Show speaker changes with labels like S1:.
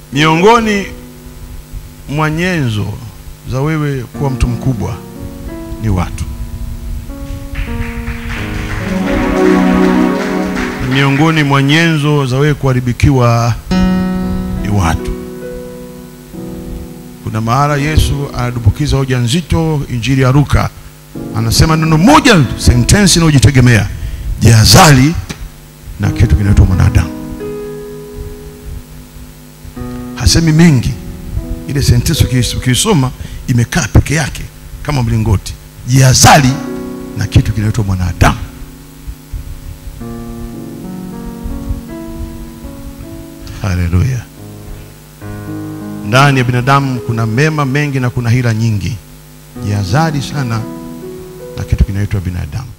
S1: Miongoni mwa nyenzo za wewe kuwa mtu mkubwa ni watu. Miongoni mwa nyenzo za wewe kuharibikiwa ni watu. Kuna mahala Yesu anadumbukiza hoja nzito, Injili ya Luka, anasema neno moja, sentensi inayojitegemea, jihadhari na kitu kinaitwa mwanadamu. Hasemi mengi, ile sentensi ukis- ukiisoma imekaa peke yake kama mlingoti. Jihadhari na kitu kinaitwa mwanadamu. Haleluya! Ndani ya binadamu kuna mema mengi na kuna hila nyingi. Jihadhari sana na kitu kinaitwa binadamu.